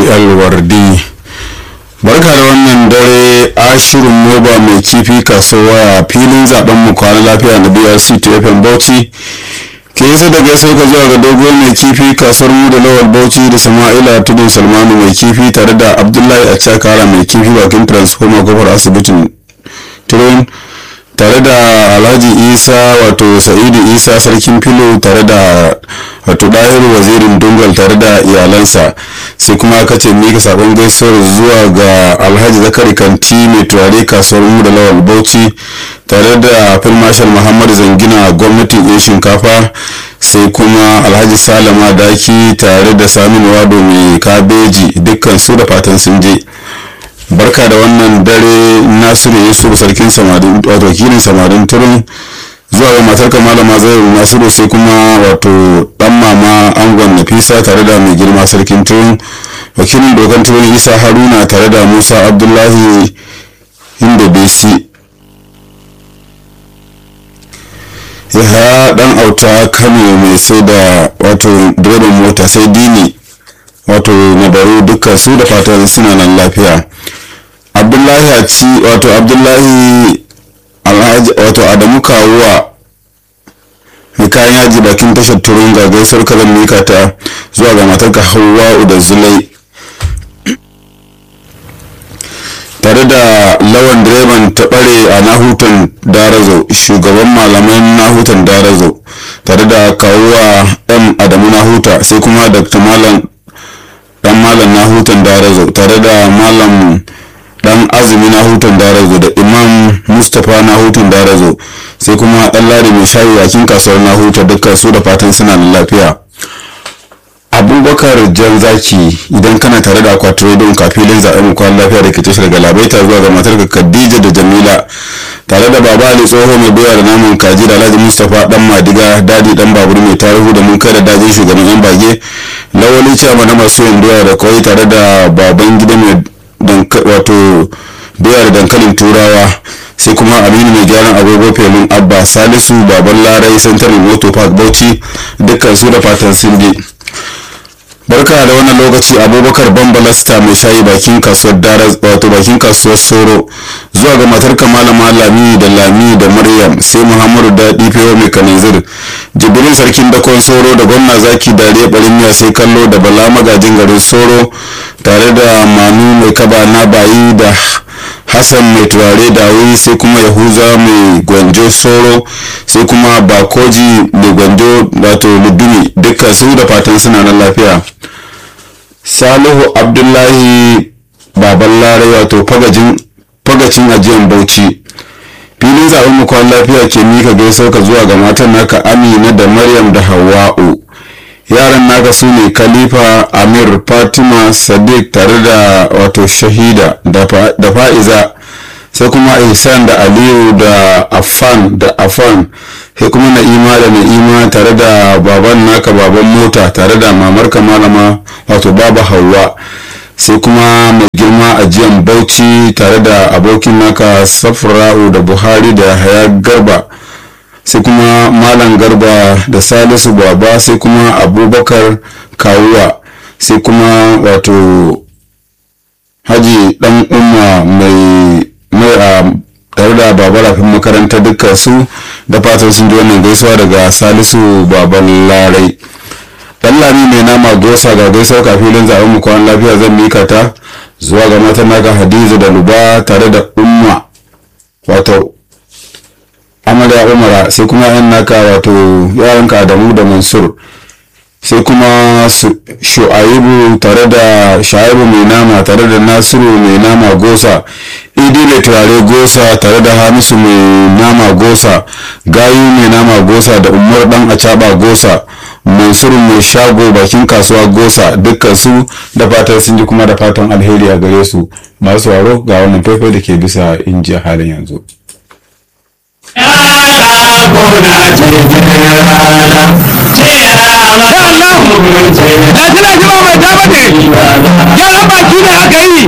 alwardi barka da wannan dare ashirin moba mai kifi kasuwa filin zaben mu kwana lafiya na brc tfm bauchi ke yasa da gaisa ka zuwa ga dogon mai kifi kasuwar mu da lawal bauchi da sama'ila tudun salmanu mai kifi tare da abdullahi a cakara mai kifi bakin transformer kofar asibitin turin tare da alhaji isa wato sa'idu isa sarkin filo tare da wato ɗahiru wazirin dungal tare da iyalansa sai kuma aka ce mika sabon gaisuwar zuwa ga alhaji zakari kanti mai turare kasuwar mu da lawal bauchi tare da fil marshal muhammadu zangina gwamnatin yan shinkafa sai kuma alhaji salama daki tare da saminu wado mai kabeji dukkan su da fatan sun je barka da wannan dare nasiru yusuf sarkin samarin wato wakilin samarin turin zuwa ga matar malama zairu nasiru sai kuma wato dan mama angon nafisa tare da mai girma sarkin turin wakilin dokan turin isa haruna tare da musa abdullahi inda besi ya dan auta kano mai sai da wato direban mota sai dini wato nabaru dukkan su da fatan suna nan lafiya abdullahi a ci wato abdullahi alhaji wato adamu kawuwa mai kayan yaji bakin tashar turun ga gaisuwar kazan mika ta zuwa ga matarka hawa'u da zulai tare da lawan direban ta bare a nahutan darazo shugaban malaman nahutan darazo tare da kawuwa m adamu nahuta sai kuma dr malam dan malam nahutan darazo tare da malam dan azumi na hutun darazo da imam mustapha na hutun darazo sai kuma dan ladi mai shayi yakin kasuwar na huta dukkan su da fatan suna da lafiya abubakar jan zaki idan kana tare da akwatin rediyon kafilin zaɓen mu kwan lafiya da ke tashar galabaita zuwa ga matar khadija da jamila tare da baba ali tsoho mai doya da naman kaji da alhaji mustapha dan madiga dadi dan babur mai tarihu da mun kai da dajin shugaban yan bage lawali ciyama na masu yin doya da kawai tare da baban gida mai wato doya da dankalin turawa sai kuma aminu mai gyaran agogo felin abba salisu baban larai central moto park bauchi dukkan su da fatan sun je barka da wannan lokaci abubakar bambalasta mai shayi bakin kasuwar daraz wato bakin kasuwar soro zuwa ga matar malama lami da lami da maryam sai muhammadu daɗi fewa mai kananzir jibirin sarkin dakon soro da gwamna zaki dare barin sai kallo da bala magajin garin soro tare da manu mai kaba na bayi da hassan mai turare dawi sai kuma yahuza mai gwanjo soro sai kuma bakoji mai gwanjo wato ludumi duka su da fatan suna nan lafiya salihu abdullahi baban larai wato fagacin ajiyan bauchi filin zaben mukwan lafiya ke mika gaisau ka zuwa ga matan naka amina da maryam da hawa'u yaran naka su ne khalifa amir fatima sadiq tare da wato shahida da fa'iza sai kuma ihsan da aliyu da afan da afan sai kuma na'ima da na'ima tare da baban naka baban mota tare da mamarka malama wato baba hawa sai kuma mai girma ajiyan bauchi tare da abokin naka safra'u da buhari da haya garba sai kuma malam garba da salisu baba sai kuma abubakar kawuwa sai kuma wato haji dan umma mai mai a tare da baba rafin makaranta dukkan su da fatan sun ji wannan gaisuwa daga salisu baban larai dan lami mai nama gosa ga gaisuwa kafin zaɓen mu kwan lafiya zan mika ta zuwa ga matan naka hadiza da luba tare da umma wato amarya umara sai kuma yan naka wato yaranka adamu da mansur sai kuma shu'aibu tare da sha'ibu mai nama tare da nasiru mai nama gosa idi mai turare gosa tare da hamisu mai nama gosa gayu mai nama gosa da umar dan acaba gosa mansur mai shago bakin kasuwa gosa dukkan su da fatan sun ji kuma da fatan alheri a gare su masu waro ga wannan faifai da ke bisa inji a halin yanzu ga tana jima mai ta bane yaran baki ne aka yi